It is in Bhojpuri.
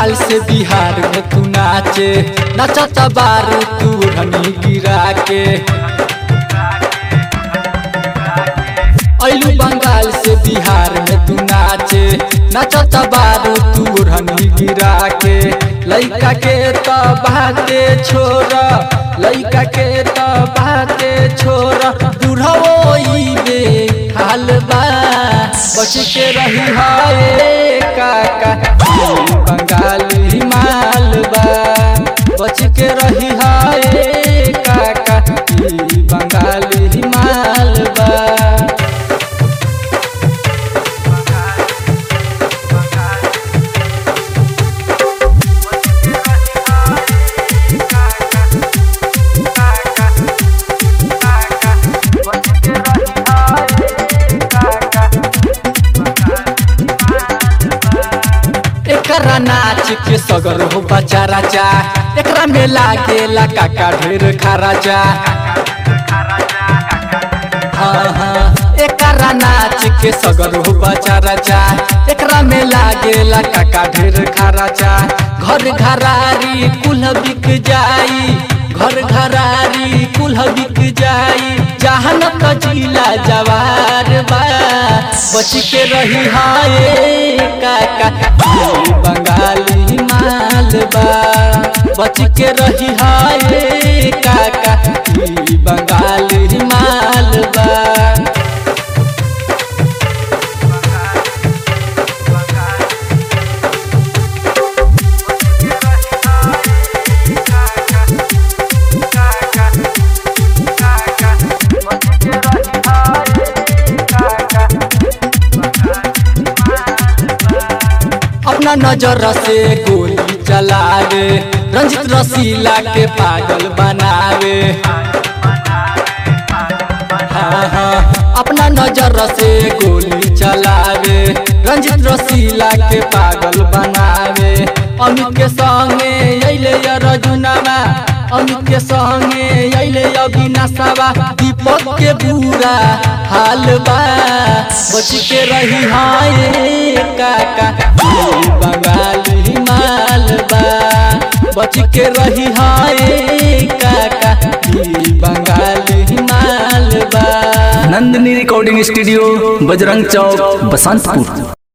बंगाल से बिहार में तू नाचे नचता बारू तू धनी गिरा के अइलू बंगाल से बिहार में तू नाचे नचता बारू तू धनी गिरा के लइका के तो बाते छोरा लइका के तो बाते छोरा बुढ़वो ई बे हाल बा बच के रही हाय काका ई बंगाल हिमाल बा बच के रही हाय काका ई बंगाल हिमाल बा एकरा नाच के सगर हो बचा राजा एकरा में लागेला काका ढेर खराजा हाँ हाँ एकरा नाच के सगर हो बचा राजा एकरा में लागेला काका ढेर खराजा घर घरारी कुल बिक जाई घर घरारी कुल बिक जाई जहन कजिला जवार बा बच के रही हाय काका ई बंगाली माल बा बच के रही हाय काका ई बंगाली माल बा अपना नजर से गोली चलावे रंजित रसीला के पागल बनावे हाँ हाँ अपना नजर से गोली चलावे रंजित रसीला के पागल बनावे अमित के संगे अइले रजुनावा अमित के संगे अइले अविनाशवा दीपक के बुरा हाल बा बच के रही हाय काका ई बंगाली माल बा बच के रही हाय काका ई बंगाली माल बा नंदिनी रिकॉर्डिंग स्टूडियो बजरंग चौक बसंतपुर